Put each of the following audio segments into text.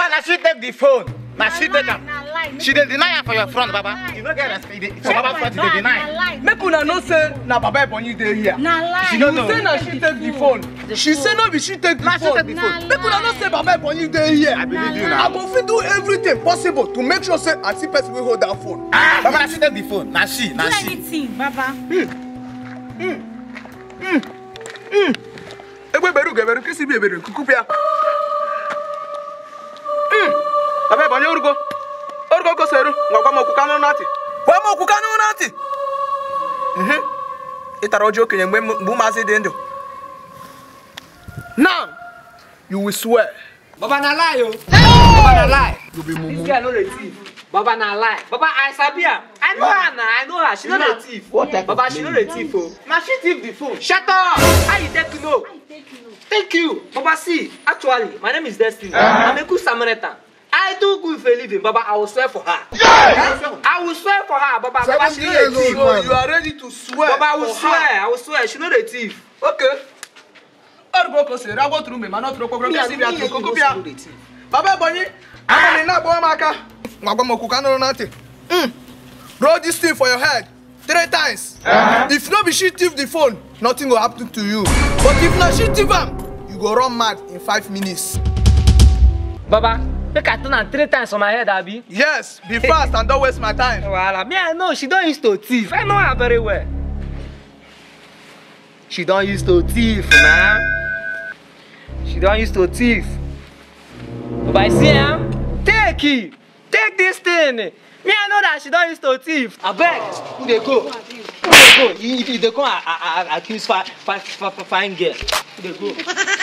Baba, na she take the phone. Na she take am. Na lie. She dey deny am for your front, Baba. You no get respect. You dey- For Baba front, you dey Na deny. lie. make una know say na baba ebonyi dey here Na lie. She no you know. say na she take the phone she say no be she take the Na she phone take the Na phone. make una know say baba ebonyi dey here I believe you i now. go fit do everything possible to make sure say i see person wey hold that phone. Ah, Baba, na she take the phone. Na she, Do na she. anything, Baba. egbe beru geberu kisi bi ebere kuku bia. baba ebonyi orugo orugo goseru ngwa gwa m okwu kanụ n'atị gwa m okwu kanụ n'atị Mhm. ị tara ọjị okenye mgbe m- mgbe ụmụazị dị ndụ now you will swear Baba na lie o. Baba na lie. This girl no dey thief. Baba na lie. Baba I sabi am. I know her na. I know her. She no dey thief. What type Baba she no dey thief o. Na she thief the phone. Shut up. How you take know? Thank you. Baba see, actually, my name is Destiny. I'm a good Samaritan. I do good for a living, Baba. I will swear for her. I will swear for her, Baba. Baba, she no dey thief. so you are ready to swear Baba, I will for swear. her. I will swear. She no dey thief. okay orugo goseru agwọ tụrụ mgbe mana ọ tụrụ okpokoro kisi bịa tụrụ koko bịa baba ebonyi amani na-agbawa m aka ngwa gwa m okwu kanụ n'atị Mm. roll this thing for your head three times if no be she thief the phone nothing go happen to you but if na she thief am you go run mad in five minutes Baba, make I turn am three times for my head, Abi. yes be fast and don't waste my time Wahala, me I know she don use to thief. I know her very well. She don use to thief na. She don use to thief. But I see am, take it, take this thing. Me I know that she don use to thief. Abeg, who dey go? Who dey go? You, you dey come a- a- a- accuse fine fine fine fine girl. Who dey go?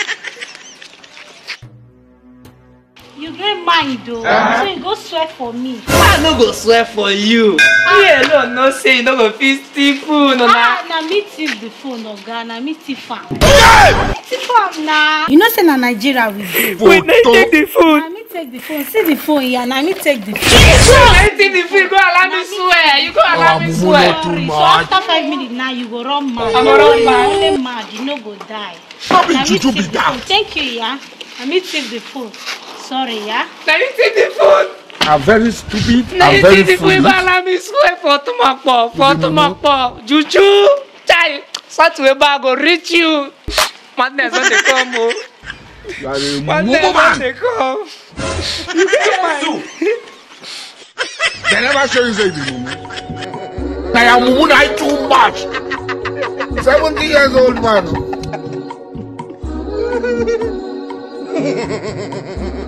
You get mind though. So you go swear for me. I no go swear for you. Me alone know say you no go fit steal food na. Ah, na me thief the phone, Oga. Na me thief am. Na me thief am na. You know say na Nigeria we dey. Wait, na you take the food. Na me take the phone. See the phone here. Na me take the phone. I take the food, go allow me swear. You go allow me swear. Sorry. So after five minutes now, you go run mad. I go run mad. You only mad. You no go die. No be Na me juju thief be the that. phone. Thank you, yeah. Na me take the phone. Sorry, yeah. Na you take the food. I'm very stupid. Na I'm you very take the food, foolish. go allow me swear for Tomakpo, for Tomakpo. Juju, chai, such way bag go reach you. Madness when they come, oh. You are a Madness mumu when man. they come. They never show you say the mumu. Now your mumu na too much. Seventy years old man.